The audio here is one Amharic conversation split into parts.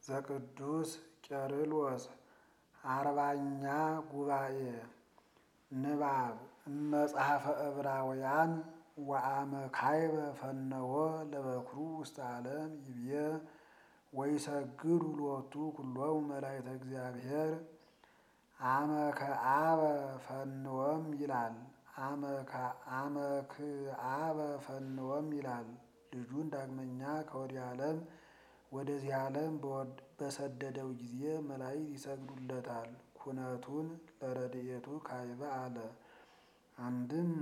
ዘቅዱስ ቄርሎስ አርባኛ ጉባኤ ንባብ እመጽሐፈ ዕብራውያን ወአመ ካይበ ፈነወ ለበኩሩ ውስተ ዓለም ይብየ ወይሰግዱ ሎቱ ኩሎሙ መላእክተ እግዚአብሔር አመ ከአበ ፈንወም ይላል። አመ ከአበ ፈንወም ይላል። ልጁን ዳግመኛ ከወዲህ ዓለም ወደዚህ ዓለም በሰደደው ጊዜ መላእክት ይሰግዱለታል። ኩነቱን ለረድኤቱ ካይበ አለ። አንድም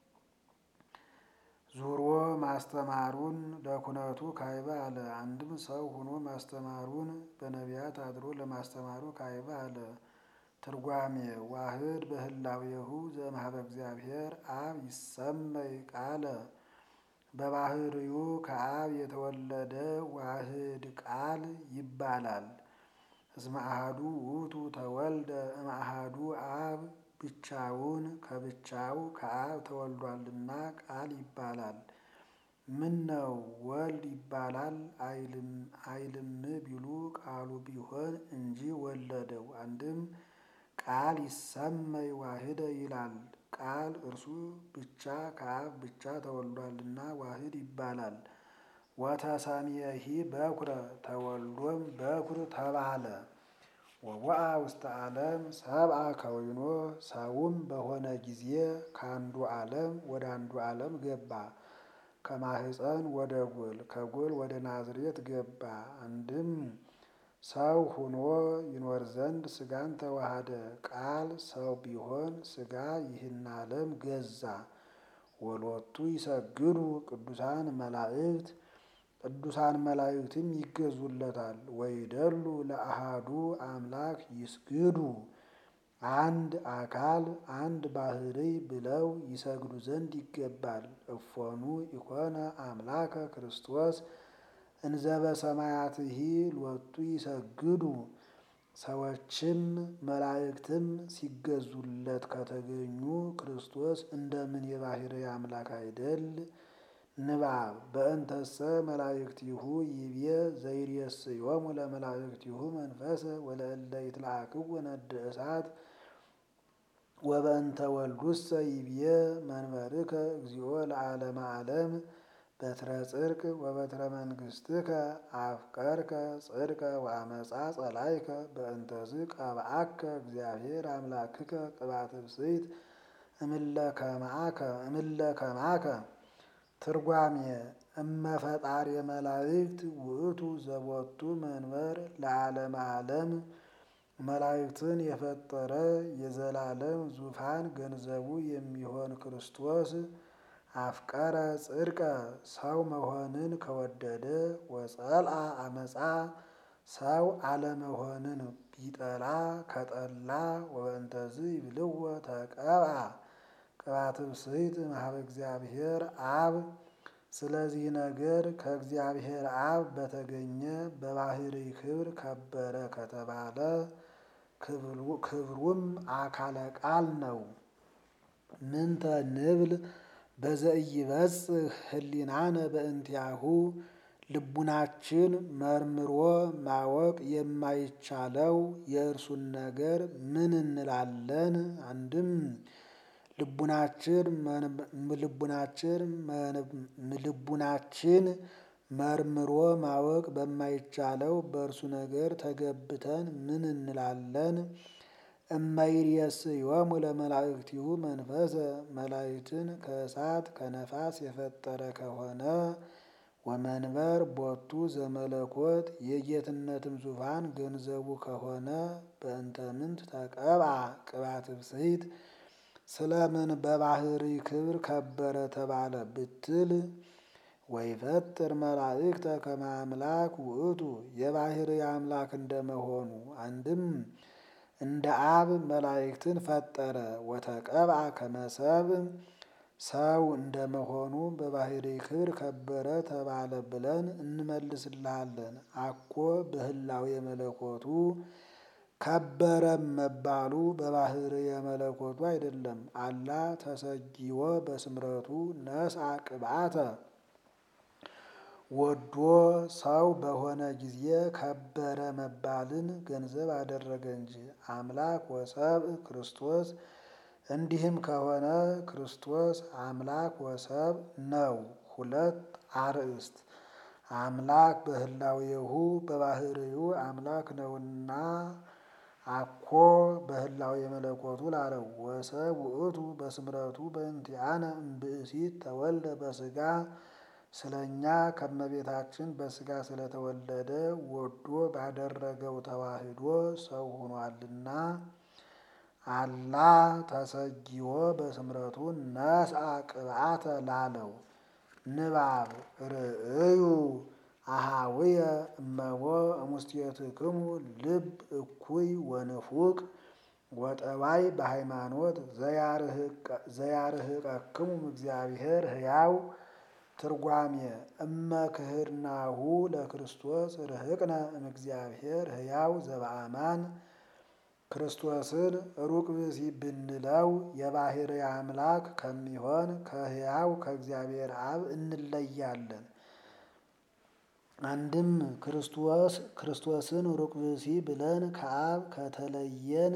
ዙሮ ማስተማሩን ለኩነቱ ካይበ አለ። አንድም ሰው ሆኖ ማስተማሩን በነቢያት አድሮ ለማስተማሩ ካይበ አለ። ትርጓሜ ዋህድ በህላዌሁ ዘእምኀበ እግዚአብሔር አብ ይሰመይ ቃለ በባህርዩ ከአብ የተወለደ ዋህድ ቃል ይባላል። እስመ አሐዱ ውእቱ ተወልደ እምአሐዱ አብ ብቻውን ከብቻው ከአብ ተወልዷልና ቃል ይባላል። ምን ነው ወልድ ይባላል አይልም ቢሉ ቃሉ ቢሆን እንጂ ወለደው። አንድም ቃል ይሰመይ ዋህደ ይላል። ቃል እርሱ ብቻ ከአብ ብቻ ተወልዷልና ዋህድ ይባላል። ወተሰምየሂ በኩረ ተወልዶም በኩር ተባለ። ወወአ ውስተ ዓለም ሰብአ ከዊኖ ሰውም በሆነ ጊዜ ከአንዱ ዓለም ወደ አንዱ ዓለም ገባ። ከማህፀን ወደ ጎል ከጎል ወደ ናዝሬት ገባ። አንድም ሰው ሁኖ ይኖር ዘንድ ሥጋን ተዋሃደ። ቃል ሰው ቢሆን ሥጋ ይህን ዓለም ገዛ። ወሎቱ ይሰግዱ ቅዱሳን መላእክት ቅዱሳን መላእክትም ይገዙለታል። ወይደሉ ለአሃዱ አምላክ ይስግዱ አንድ አካል አንድ ባሕርይ ብለው ይሰግዱ ዘንድ ይገባል። እፎኑ ኢኮነ አምላከ ክርስቶስ እንዘበ ሰማያትሂ ሎቱ ይሰግዱ ሰዎችም መላእክትም ሲገዙለት ከተገኙ ክርስቶስ እንደምን የባሕርይ አምላክ አይደል? ንባብ በእንተሰ መላእክቲሁ ይቤ ዘይሬስዮሙ ለመላእክቲሁ መንፈሰ ወለእለ ይትለአክዎ ነደ እሳት ወበእንተ ወልዱሰ ይቤ መንበርከ እግዚኦ ለዓለመ ዓለም በትረ ጽድቅ ወበትረ መንግሥትከ አፍቀርከ ጽድቀ ወአመፃ ጸላይከ በእንተዝ ቀብአከ እግዚአብሔር አምላክከ ቅብአተ ብፅዕት እምለ ከማከ ትርጓሜ እመፈጣሪ መላእክት ውእቱ ዘቦቱ መንበር ለዓለመ ዓለም መላእክትን የፈጠረ የዘላለም ዙፋን ገንዘቡ የሚሆን ክርስቶስ አፍቀረ ጽድቀ ሰው መሆንን ከወደደ ወጸልአ አመፃ ሰው አለመሆንን ቢጠላ ከጠላ ወበእንተዝ ይብልዎ ተቀብአ ቅብአተ ብፅዕት እምኀበ እግዚአብሔር አብ ስለዚህ ነገር ከእግዚአብሔር አብ በተገኘ በባሕርይ ክብር ከበረ ከተባለ ክብሩም አካለ ቃል ነው። ምንተ ንብል በዘኢይበጽሕ ህሊናነ በእንቲአሁ ልቡናችን መርምሮ ማወቅ የማይቻለው የእርሱን ነገር ምን እንላለን? አንድም ልቡናችን መርምሮ ማወቅ በማይቻለው በእርሱ ነገር ተገብተን ምን እንላለን? እመይሬስዮሙ ለመላእክቲሁ መንፈሰ መላእክትን ከእሳት ከነፋስ የፈጠረ ከሆነ ወመንበር ቦቱ ዘመለኮት የጌትነትም ዙፋን ገንዘቡ ከሆነ በእንተ ምንት ተቀብአ ቅብአተ ብፅዕት ስለምን በባሕርይ ክብር ከበረ ተባለ ብትል ወይፈጥር መላእክተ ከመ አምላክ ውእቱ የባሕርይ አምላክ እንደመሆኑ አንድም እንደ አብ መላእክትን ፈጠረ። ወተቀብአ ከመ ሰብእ ሰው እንደመሆኑ በባሕርይ ክብር ከበረ ተባለ ብለን እንመልስልሃለን። አኮ በህላዌ መለኮቱ ከበረም መባሉ በባሕርየ መለኮቱ አይደለም። አላ ተሰጊዎ በስምረቱ ነስአ ቅብአተ ወዶ ሰው በሆነ ጊዜ ከበረ መባልን ገንዘብ አደረገ እንጂ አምላክ ወሰብእ ክርስቶስ። እንዲህም ከሆነ ክርስቶስ አምላክ ወሰብእ ነው። ሁለት አርእስት አምላክ በህላዌሁ በባህርዩ አምላክ ነውና አኮ በህላዌ መለኮቱ ላለው ወሰብ ውእቱ በስምረቱ በእንቲአነ እምብእሲት ተወልደ በስጋ ስለኛ ከመቤታችን በስጋ ስለተወለደ ወዶ ባደረገው ተዋህዶ ሰው ሆኗልና አላ ተሰጊዎ በስምረቱ ነስአ ቅብአተ ላለው ንባብ ርእዩ አሃውየ እመቦ እሙስቴትክሙ ልብ እኩይ ወንፉቅ ወጠባይ በሃይማኖት ዘያርህቀክሙ እግዚአብሔር ሕያው ትርጓሜ እመ ክህድናሁ ለክርስቶስ ርህቅነ እምእግዚአብሔር ሕያው ዘበአማን ክርስቶስን ሩቅ ብእሲ ብንለው የባህርይ አምላክ ከሚሆን ከሕያው ከእግዚአብሔር አብ እንለያለን። አንድም ክርስቶስ ክርስቶስን ሩቅ ብእሲ ብለን ከአብ ከተለየን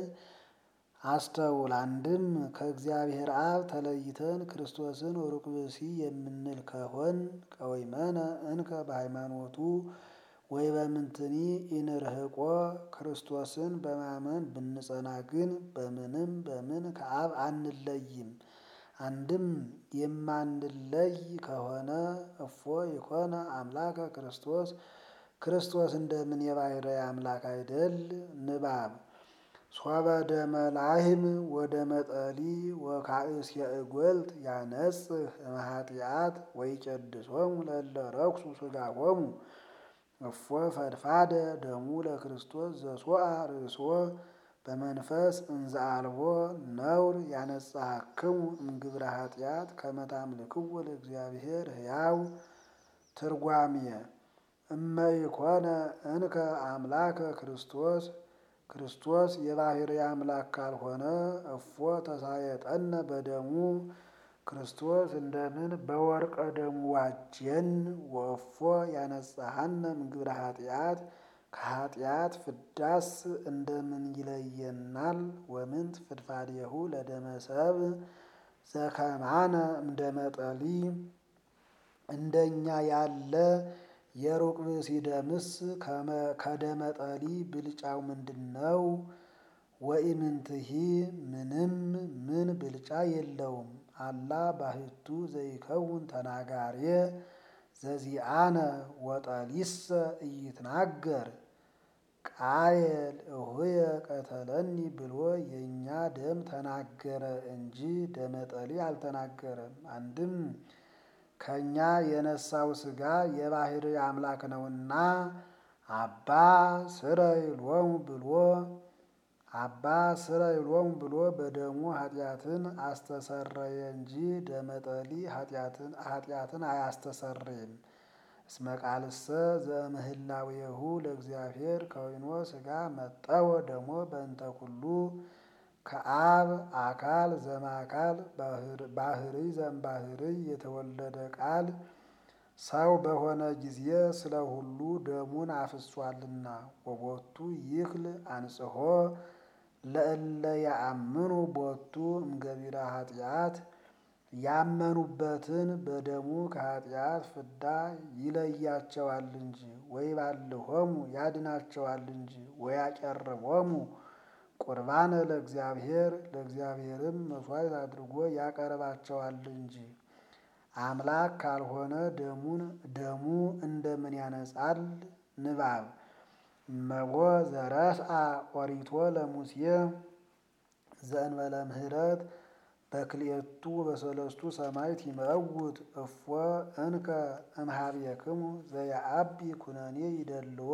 አስተውል። አንድም ከእግዚአብሔር አብ ተለይተን ክርስቶስን ሩቅ ብእሲ የምንል ከሆን ቀዊመነ እንከ በሃይማኖቱ ወይ በምንትኒ ኢንርህቆ ክርስቶስን በማመን ብንጸና ግን በምንም በምን ከአብ አንለይም። አንድም የማንለይ ከሆነ እፎ ይኮነ አምላከ ክርስቶስ ክርስቶስ እንደምን የባህርይ አምላክ አይደል? ንባብ ሶበ ደመ ላህም ወደ መጠሊ ወካእስ የእጎልት ያነጽህ እምኃጢአት ወይቄድሶሙ ለእለ ረኩሱ ሥጋሆሙ እፎ ፈድፋደ ደሙ ለክርስቶስ ዘሶአ ርእሶ በመንፈስ እንዘ አልቦ ነውር ያነጻክሙ እምግብረ ኃጢአት ከመ ታምልክዎ ለእግዚአብሔር ሕያው ትርጓሜ እመ ኢኮነ እንከ አምላከ ክርስቶስ ክርስቶስ የባህርይ አምላክ ካልሆነ እፎ ተሳየጠነ በደሙ ክርስቶስ እንደምን በወርቀ ደሙ ዋጀን ወእፎ ያነጻሃነ እምግብረ ኃጢአት ከኃጢአት ፍዳስ እንደምን ይለየናል? ወምንት ፍድፋዴሁ ለደመ ሰብእ ዘከማነ እምደመጠሊ እንደኛ ያለ የሩቅ ብእሲ ደምስ ከደመጠሊ ብልጫው ምንድን ነው? ወኢምንትሂ ምንም ምን ብልጫ የለውም። አላ ባህቱ ዘይከውን ተናጋሬ ዘዚአነ ወጠሊሰ ኢይትናገር ቃየል እሁየ ቀተለኒ ብሎ የእኛ ደም ተናገረ እንጂ ደመጠሊ አልተናገረም። አንድም ከእኛ የነሳው ሥጋ የባህርይ አምላክ ነውና አባ ስረይ ሎሙ ብሎ አባ ስረይ ሎሙ ብሎ በደሙ ኃጢአትን አስተሰረየ እንጂ ደመጠሊ ኃጢአትን አያስተሰርይም። እስመ ቃልሰ ዘእምህላዌሁ ለእግዚአብሔር ከዊኖ ሥጋ መጠወ ደሞ በእንተ ኩሉ ከአብ አካል ዘማካል ባህርይ ዘእምባህርይ የተወለደ ቃል ሰው በሆነ ጊዜ ስለ ሁሉ ደሙን አፍሷልና ወቦቱ ይክል አንጽሖ ለእለ ያአምኑ ቦቱ እምገቢረ ኃጢአት ያመኑበትን በደሙ ከኃጢአት ፍዳ ይለያቸዋል እንጂ ወይባልሆሙ ያድናቸዋል እንጂ ወያቀርቦሙ ቁርባነ ለእግዚአብሔር ለእግዚአብሔርም መሥዋዕት አድርጎ ያቀርባቸዋል እንጂ። አምላክ ካልሆነ ደሙን ደሙ እንደምን ያነጻል? ንባብ እመቦ ዘረስአ ኦሪቶ ለሙሴ ዘእንበለ ምህረት በክልኤቱ በሰለስቱ ሰማዕት ይመውት እፎ እንከ እምኀቤክሙ ዘየዐቢ ኩነኔ ይደልዎ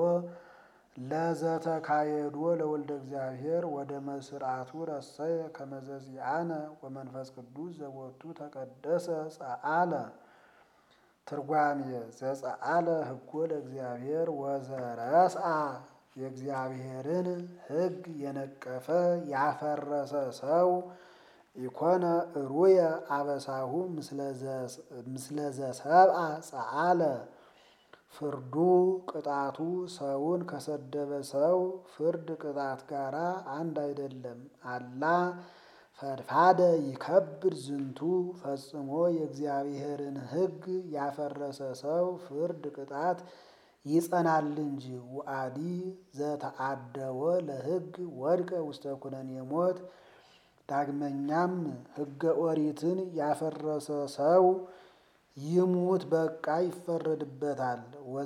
ለዘተካየዶ ለወልደ እግዚአብሔር ወደ መስርዓቱ ረሰየ ከመዘዚአነ ወመንፈስ ቅዱስ ዘቦቱ ተቀደሰ ጸአለ። ትርጓሜ ዘጸአለ ሕጎ ለእግዚአብሔር ወዘረስአ የእግዚአብሔርን ሕግ የነቀፈ ያፈረሰ ሰው ኢኮነ እሩየ አበሳሁ ምስለ ዘሰብአ ጸአለ ፍርዱ ቅጣቱ ሰውን ከሰደበ ሰው ፍርድ ቅጣት ጋራ አንድ አይደለም። አላ ፈድፋደ ይከብድ ዝንቱ ፈጽሞ የእግዚአብሔርን ሕግ ያፈረሰ ሰው ፍርድ ቅጣት ይጸናል እንጂ። ውአዲ ዘተአደወ ለሕግ ወድቀ ውስተ ኩነኔ ሞት። ዳግመኛም ሕገ ኦሪትን ያፈረሰ ሰው ይሙት በቃ ይፈረድበታል።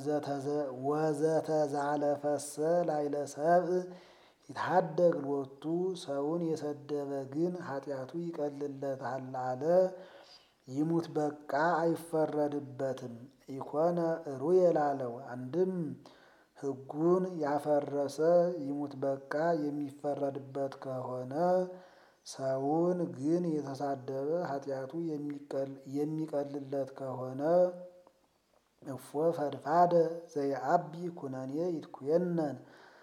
ወዘተዛለፈሰ ላይለ ሰብእ ይታደግ ሎቱ ሰውን የሰደበ ግን ኃጢአቱ ይቀልለታል አለ። ይሙት በቃ አይፈረድበትም። ኢኮነ ሩየ ላለው አንድም ሕጉን ያፈረሰ ይሙት በቃ የሚፈረድበት ከሆነ ሰውን ግን የተሳደበ ኃጢአቱ የሚቀልለት ከሆነ እፎ ፈድፋደ ዘየአቢ ኩነኔ ይትኩየነን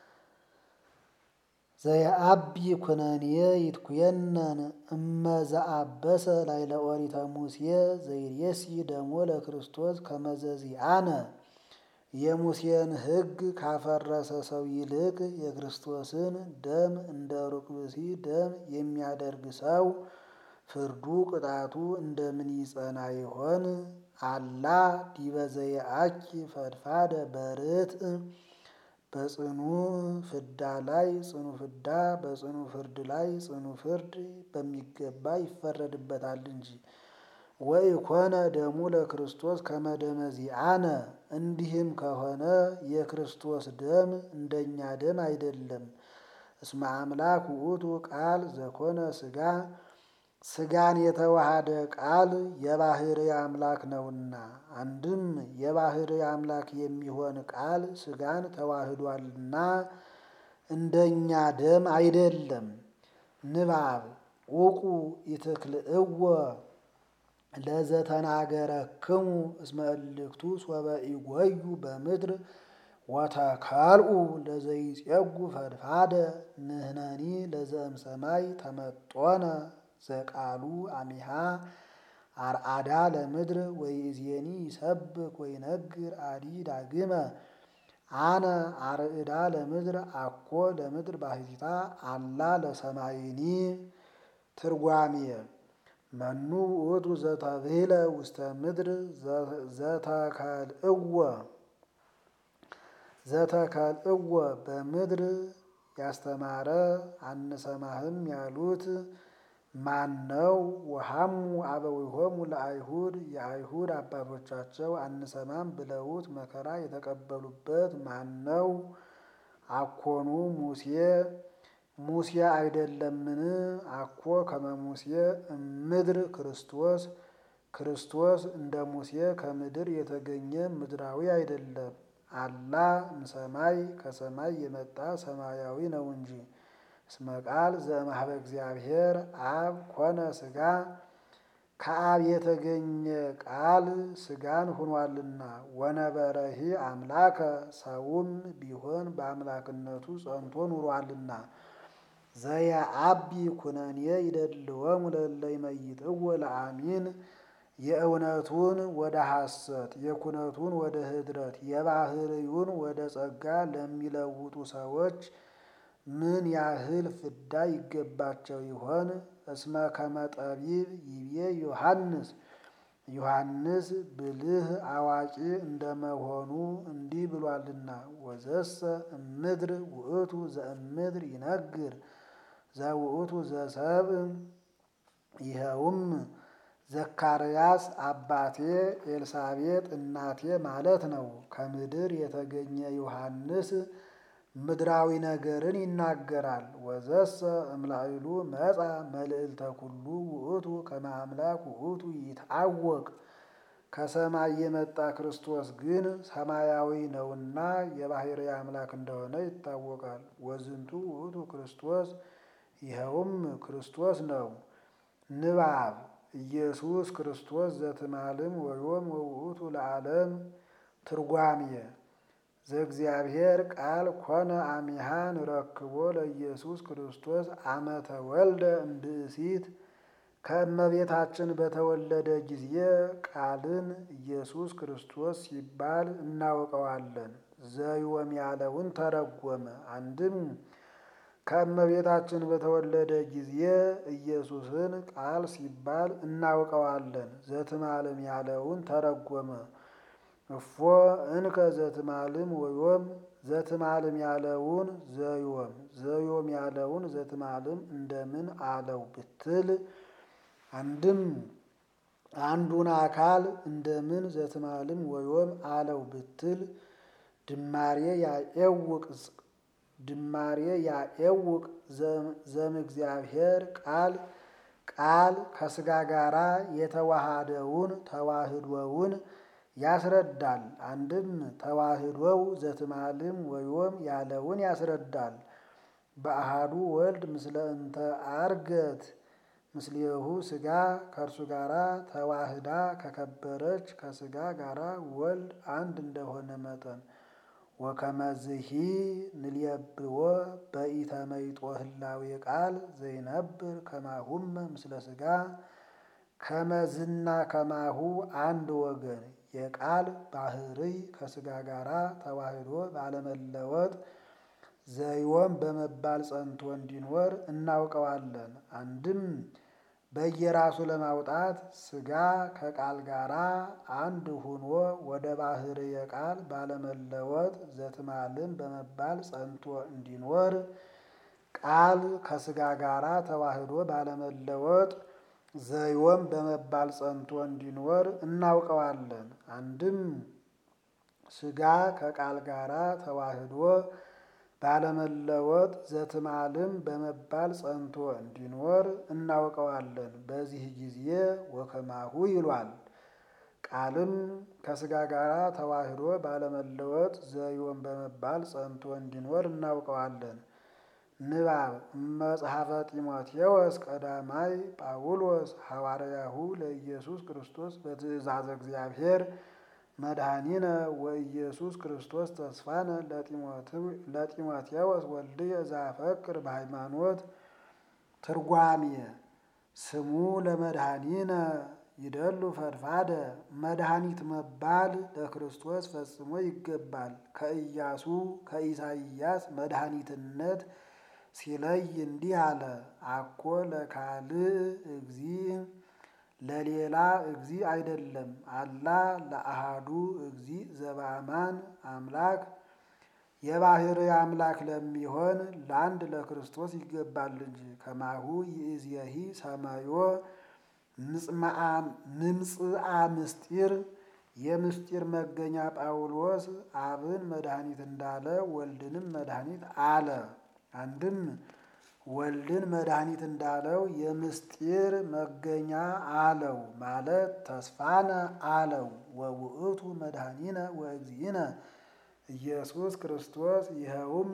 ዘየአቢ ኩነኔ ይትኩየነን እመዘአበሰ ላይለ ኦሪተ ሙሴ ዘይሬሲ ደሞ ለክርስቶስ ከመዘዚአነ የሙሴን ሕግ ካፈረሰ ሰው ይልቅ የክርስቶስን ደም እንደ ሩቅ ብእሲ ደም የሚያደርግ ሰው ፍርዱ ቅጣቱ እንደምን ይጸና ይሆን? አላ ዲበ ዘየአኪ ፈድፋደ በርትዕ በጽኑ ፍዳ ላይ ጽኑ ፍዳ በጽኑ ፍርድ ላይ ጽኑ ፍርድ በሚገባ ይፈረድበታል እንጂ። ወኢኮነ ደሙ ለክርስቶስ ከመደመ ዚአነ እንዲህም ከሆነ የክርስቶስ ደም እንደኛ ደም አይደለም። እስመ አምላክ ውእቱ ቃል ዘኮነ ሥጋ ሥጋን የተዋሃደ ቃል የባሕርይ አምላክ ነውና። አንድም የባሕርይ አምላክ የሚሆን ቃል ሥጋን ተዋህዷልና እንደኛ ደም አይደለም። ንባብ ውቁ ይትክልእዎ ለዘተናገረክሙ እስመ እልክቱ ሶበ ኢጎዩ በምድር ወተከልኡ ለዘይጼጉ ፈድፋደ ንሕነኒ ለዘእምሰማይ ተመጦነ ዘቃሉ አሚሃ አርአዳ ለምድር ወይእዜኒ ይሰብክ ወይነግር አዲ ዳግመ አነ አርዕዳ ለምድር አኮ ለምድር ባሕቲታ አላ ለሰማይኒ። ትርጓሜ መኑ ውእቱ ዘተብህለ ውስተ ምድር ዘተከልእዎ ዘተከልእዎ በምድር ያስተማረ አንሰማህም ያሉት ማን ነው? ወሐሙ አበዊሆሙ ለአይሁድ የአይሁድ አባቶቻቸው አንሰማም ብለውት መከራ የተቀበሉበት ማን ነው? አኮኑ ሙሴ ሙሴ አይደለምን? አኮ ከመ ሙሴ እምድር ክርስቶስ ክርስቶስ እንደ ሙሴ ከምድር የተገኘ ምድራዊ አይደለም። አላ እምሰማይ ከሰማይ የመጣ ሰማያዊ ነው እንጂ። እስመ ቃል ዘእምኀበ እግዚአብሔር አብ ኮነ ሥጋ ከአብ የተገኘ ቃል ሥጋን ሆኗልና። ወነበረሂ አምላከ ሰውም ቢሆን በአምላክነቱ ጸንቶ ኑሯልና። ዘየአቢ ኩነኔ ይደልወሙ ለእለ ይመይጥዎ ለአሚን የእውነቱን ወደ ሐሰት የኩነቱን ወደ ኅድረት የባሕርዩን ወደ ጸጋ ለሚለውጡ ሰዎች ምን ያህል ፍዳ ይገባቸው ይሆን? እስመ ከመ ጠቢብ ይቤ ዮሐንስ ዮሐንስ ብልህ አዋቂ እንደመሆኑ እንዲህ ብሏልና ወዘሰ እምድር ውእቱ ዘእምድር ይነግር ዘውእቱ ዘሰብእ ይኸውም ዘካርያስ አባቴ ኤልሳቤጥ እናቴ ማለት ነው። ከምድር የተገኘ ዮሐንስ ምድራዊ ነገርን ይናገራል። ወዘሰ እምላዕሉ መጻ መልዕልተ ኩሉ ውእቱ ከመ አምላክ ውእቱ ይትዐወቅ ከሰማይ የመጣ ክርስቶስ ግን ሰማያዊ ነውና የባሕርይ አምላክ እንደሆነ ይታወቃል። ወዝንቱ ውእቱ ክርስቶስ ይኸውም ክርስቶስ ነው። ንባብ ኢየሱስ ክርስቶስ ዘትማልም ወዮም ወውእቱ ለዓለም ትርጓሜ ዘእግዚአብሔር ቃል ኮነ አሚሃ ንረክቦ ለኢየሱስ ክርስቶስ አመ ተወልደ እምብእሲት ከእመቤታችን በተወለደ ጊዜ ቃልን ኢየሱስ ክርስቶስ ሲባል እናውቀዋለን። ዘዮም ያለውን ተረጎመ። አንድም ከእመቤታችን በተወለደ ጊዜ ኢየሱስን ቃል ሲባል እናውቀዋለን። ዘትማልም ያለውን ተረጎመ። እፎ እንከ ዘትማልም ወዮም ዘትማልም ያለውን ዘዮም ዘዮም ያለውን ዘትማልም እንደምን አለው ብትል አንድም አንዱን አካል እንደምን ዘትማልም ወዮም አለው ብትል ድማሬ ያኤውቅ ድማሬ ያኤውቅ ዘምእግዚአብሔር ቃል ቃል ከስጋ ጋራ የተዋሃደውን ተዋህዶውን ያስረዳል። አንድም ተዋህዶው ዘትማልም ወዮም ያለውን ያስረዳል። በአሃዱ ወልድ ምስለ እንተ አርገት ምስሌሁ ስጋ ከእርሱ ጋራ ተዋህዳ ከከበረች ከስጋ ጋራ ወልድ አንድ እንደሆነ መጠን ወከመዝሂ ንልየብዎ በኢተመይጦ ህላዌ ቃል ዘይነብር ከማሁመ ምስለ ስጋ ከመዝና ከማሁ አንድ ወገን የቃል ባህርይ ከስጋ ጋራ ተዋህዶ ባለመለወጥ ዘይወም በመባል ጸንቶ እንዲኖር እናውቀዋለን። አንድም በየራሱ ለማውጣት ስጋ ከቃል ጋራ አንድ ሁኖ ወደ ባህርየ ቃል ባለመለወጥ ዘትማልም በመባል ጸንቶ እንዲኖር ቃል ከስጋ ጋራ ተዋህዶ ባለመለወጥ ዘይወም በመባል ጸንቶ እንዲኖር እናውቀዋለን። አንድም ስጋ ከቃል ጋራ ተዋህዶ ባለመለወጥ ዘትማልም በመባል ጸንቶ እንዲኖር እናውቀዋለን። በዚህ ጊዜ ወከማሁ ይሏል። ቃልም ከስጋ ጋራ ተዋህዶ ባለመለወጥ ዘይወም በመባል ጸንቶ እንዲኖር እናውቀዋለን። ንባብ መጽሐፈ ጢሞቴዎስ ቀዳማይ ጳውሎስ ሐዋርያሁ ለኢየሱስ ክርስቶስ በትእዛዘ እግዚአብሔር መድኃኒነ ወኢየሱስ ክርስቶስ ተስፋነ ለጢሞቴዎስ ወልድየ ዘአፈቅር በሃይማኖት ትርጓሜ ስሙ ለመድኃኒነ ይደሉ ፈድፋደ መድኃኒት መባል ለክርስቶስ ፈጽሞ ይገባል። ከኢያሱ ከኢሳይያስ መድኃኒትነት ሲለይ እንዲህ አለ። አኮ ለካልእ እግዚ ለሌላ እግዚ አይደለም። አላ ለአሃዱ እግዚ ዘበአማን አምላክ የባህር አምላክ ለሚሆን ለአንድ ለክርስቶስ ይገባል እንጂ። ከማሁ ይእዜሂ ሰማዮ ንምጽአ ምስጢር የምስጢር መገኛ ጳውሎስ አብን መድኃኒት እንዳለ ወልድንም መድኃኒት አለ። አንድም ወልድን መድኃኒት እንዳለው የምስጢር መገኛ አለው ማለት ተስፋነ አለው። ወውእቱ መድኃኒነ ወእግዚእነ ኢየሱስ ክርስቶስ ይኸውም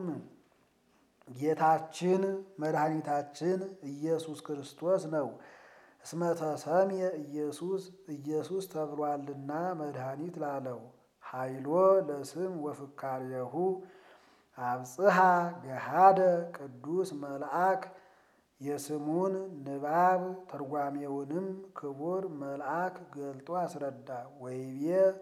ጌታችን መድኃኒታችን ኢየሱስ ክርስቶስ ነው። እስመ ተሰምየ ኢየሱስ ኢየሱስ ተብሏልና መድኃኒት ላለው ኃይሎ ለስም ወፍካሬሁ አብጽሐ ገሃደ ቅዱስ መልአክ የስሙን ንባብ ተርጓሜውንም ክቡር መልአክ ገልጦ አስረዳ። ወይቤ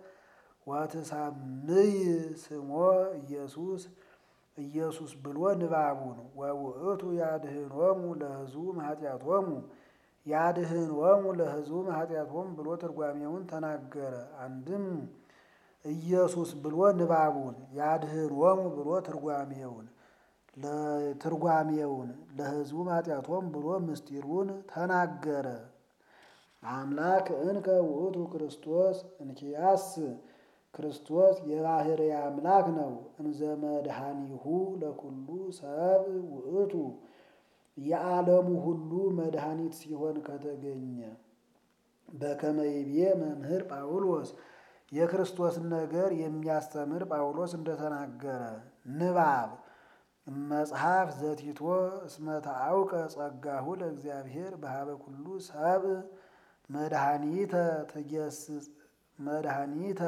ወትሰምይ ስሞ ኢየሱስ ኢየሱስ ብሎ ንባቡን ወውእቱ ያድህኖሙ ለሕዝቡ ኃጢአቶሙ ያድህኖሙ ለሕዝቡ ኃጢአቶሙ ብሎ ትርጓሜውን ተናገረ። አንድም ኢየሱስ ብሎ ንባቡን ያድህኖሙ ብሎ ትርጓሜውን ለትርጓሜውን ለሕዝቡ ኃጢአቶሙ ብሎ ምስጢሩን ተናገረ። አምላክ እንከ ውእቱ ክርስቶስ እንኪያስ ክርስቶስ የባህርይ አምላክ ነው። እንዘ መድኃኒሁ ለኩሉ ሰብ ውእቱ የዓለሙ ሁሉ መድኃኒት ሲሆን ከተገኘ በከመ ይቤ መምህር ጳውሎስ የክርስቶስን ነገር የሚያስተምር ጳውሎስ እንደተናገረ ንባብ መጽሐፍ ዘቲቶ እስመ ተአውቀ ጸጋሁ ለእግዚአብሔር በሀበ ኩሉ ሰብ መድኃኒተ ትጌስጽ መድኃኒተ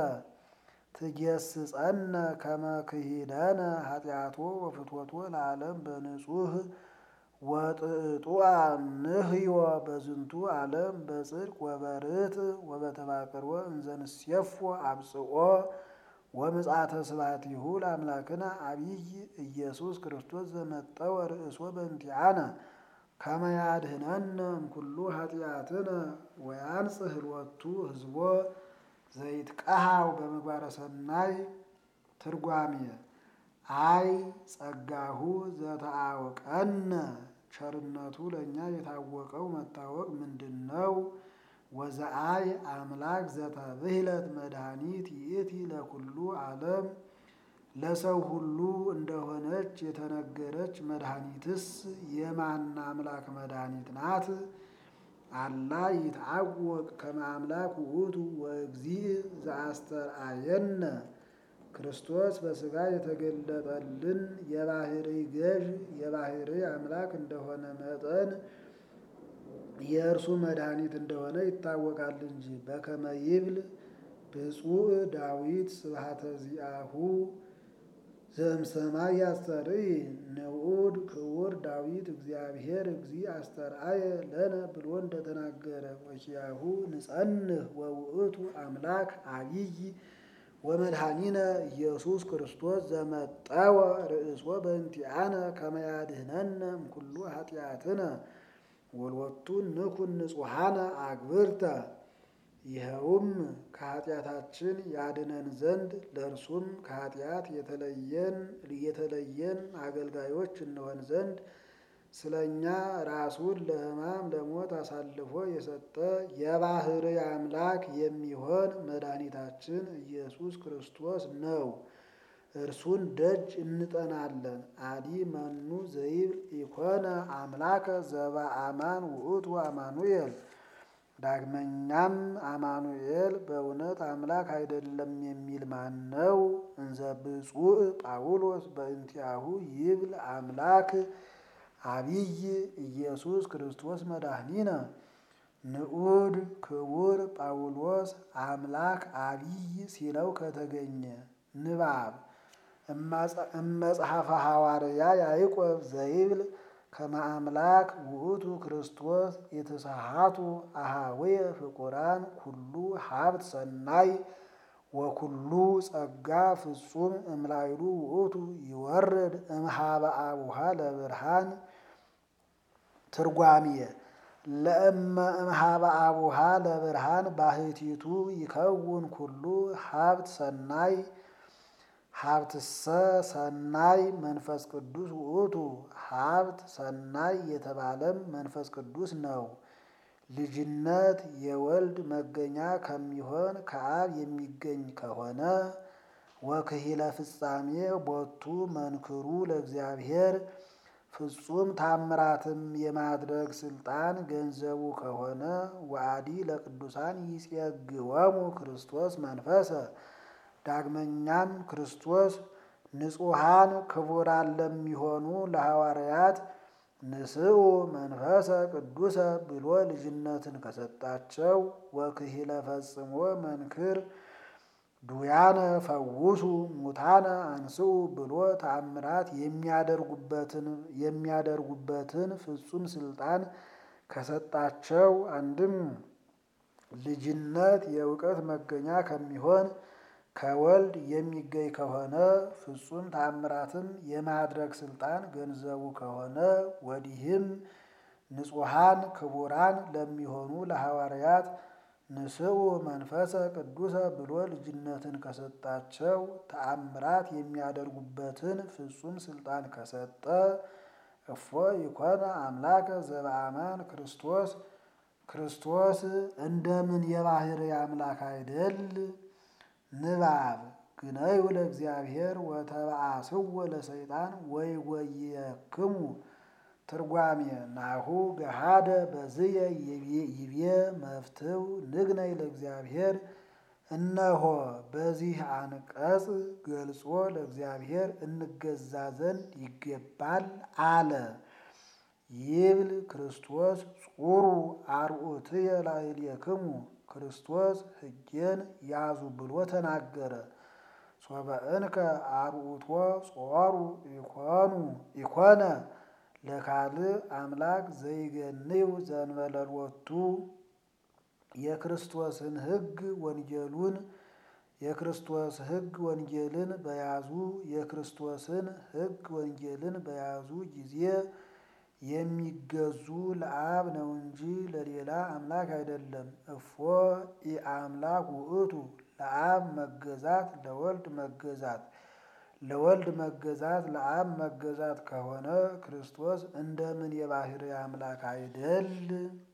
ትጌስጸነ ከመ ክሂደነ ኃጢአቶ ወፍትወቶ ለዓለም በንጹህ ወጥጡአ ንህዮ በዝንቱ ዓለም በጽድቅ ወበርት ወበተባቅርወ እንዘንሴፎ አብጽኦ ወምጽአተ ስብሐቲሁ ለአምላክነ አቢይ ኢየሱስ ክርስቶስ ዘመጠወ ርእሶ በእንቲአነ ከመ ያድኅነነ እምኩሉ ኃጢአትነ ወያንጽሕ ሎቱ ህዝቦ ዘይትቀሃው በምግባረ ሰናይ ትርጓሜ አይ ጸጋሁ ዘተአወቀነ ቸርነቱ ለእኛ የታወቀው መታወቅ ምንድን ነው? ወዘአይ አምላክ ዘተብህለት መድኃኒት ይእቲ ለኩሉ ዓለም ለሰው ሁሉ እንደሆነች የተነገረች መድኃኒትስ የማን አምላክ መድኃኒት ናት? አላ ይትዐወቅ ከመ አምላክ ውእቱ ወእግዚእ ዘአስተርአየነ ክርስቶስ በሥጋ የተገለጠልን የባሕርይ ገዥ የባሕርይ አምላክ እንደሆነ መጠን የእርሱ መድኃኒት እንደሆነ ይታወቃል እንጂ። በከመ ይብል ብፁዕ ዳዊት ስብሐተ ዚአሁ ዘእምሰማይ ያስተርኢ ንዑድ ክቡር ዳዊት እግዚአብሔር እግዚእ አስተርአየ ለነ ብሎ እንደተናገረ ወኪያሁ ንጸንህ ወውእቱ አምላክ አቢይ ወመድኃኒነ ኢየሱስ ክርስቶስ ዘመጠወ ርእሶ በእንቲአነ ከመ ያድኅነነ እምኩሉ ኃጢአትነ ወሎቱ ንኩን ንጹሐነ አግብርተ ይኸውም ከኃጢአታችን ያድነን ዘንድ ለእርሱም ከኃጢአት የተለየን የተለየን አገልጋዮች እንሆን ዘንድ ስለ እኛ ራሱን ለሕማም ለሞት አሳልፎ የሰጠ የባሕርይ አምላክ የሚሆን መድኃኒታችን ኢየሱስ ክርስቶስ ነው። እርሱን ደጅ እንጠናለን። አዲ መኑ ዘይብል ኢኮነ አምላከ ዘበአማን ውእቱ አማኑኤል። ዳግመኛም አማኑኤል በእውነት አምላክ አይደለም የሚል ማን ነው? እንዘ ብፁዕ ጳውሎስ በእንቲአሁ ይብል አምላክ አቢይ ኢየሱስ ክርስቶስ መድኃኒነ። ንዑድ ክቡር ጳውሎስ አምላክ አቢይ ሲለው ከተገኘ ንባብ እመጽሐፈ ሐዋርያ ያዕቆብ ዘይብል ከመ አምላክ ውእቱ ክርስቶስ የተሳሃቱ አሃዌየ ፍቁራን ኩሉ ሀብት ሰናይ ወኩሉ ጸጋ ፍጹም እምላይሉ ውእቱ ይወርድ እምሃበ አቡሃ ለብርሃን ትርጓሜየ ለእመ እምሃበ አቡሃ ለብርሃን ባህቲቱ ይከውን ኩሉ ሀብት ሰናይ ሀብትሰ ሰናይ መንፈስ ቅዱስ ውእቱ ሀብት ሰናይ የተባለም መንፈስ ቅዱስ ነው። ልጅነት የወልድ መገኛ ከሚሆን ከአብ የሚገኝ ከሆነ ወክሂለ ፍጻሜ ቦቱ መንክሩ ለእግዚአብሔር ፍጹም ታምራትም የማድረግ ስልጣን ገንዘቡ ከሆነ ወአዲ ለቅዱሳን ይጼግወሙ ክርስቶስ መንፈሰ ዳግመኛም ክርስቶስ ንጹሐን ክቡራን ለሚሆኑ ለሐዋርያት ንስኡ መንፈሰ ቅዱሰ ብሎ ልጅነትን ከሰጣቸው ወክሂለ ፈጽሞ መንክር ዱያነ ፈውሱ ሙታነ አንስኡ ብሎ ተአምራት የሚያደርጉበትን የሚያደርጉበትን ፍጹም ስልጣን ከሰጣቸው አንድም ልጅነት የእውቀት መገኛ ከሚሆን ከወልድ የሚገኝ ከሆነ ፍጹም ተአምራትም የማድረግ ስልጣን ገንዘቡ ከሆነ ወዲህም ንጹሐን ክቡራን ለሚሆኑ ለሐዋርያት ንስኡ መንፈሰ ቅዱሰ ብሎ ልጅነትን ከሰጣቸው ተአምራት የሚያደርጉበትን ፍጹም ስልጣን ከሰጠ እፎ ይኮነ አምላከ ዘበአማን ክርስቶስ ክርስቶስ እንደምን የባሕርይ አምላክ አይደል? ንባብ ግነዩ ለእግዚአብሔር ወተበአስዎ ለሰይጣን ወይ ወየክሙ ትርጓሜ ናሁ ገሃደ በዝየ ይቤ መፍትው ንግነይ ለእግዚአብሔር እነሆ በዚህ አንቀጽ ገልጾ ለእግዚአብሔር እንገዛ ዘንድ ይገባል አለ። ይብል ክርስቶስ ጹሩ አርዑትየ ላዕሌክሙ ክርስቶስ ሕጌን ያዙ ብሎ ተናገረ። ሶበ እንከ አርዑቶ ጾሩ ኢኮኑ ኢኮነ ለካልእ አምላክ ዘይገንዩ ዘንበለሎቱ የክርስቶስን ሕግ ወንጌሉን የክርስቶስ ሕግ ወንጌልን በያዙ የክርስቶስን ሕግ ወንጌልን በያዙ ጊዜ የሚገዙ ለአብ ነው እንጂ ለሌላ አምላክ አይደለም። እፎ ኢአምላክ ውእቱ ለአብ መገዛት ለወልድ መገዛት ለወልድ መገዛት ለአብ መገዛት ከሆነ ክርስቶስ እንደምን የባህርይ አምላክ አይደል?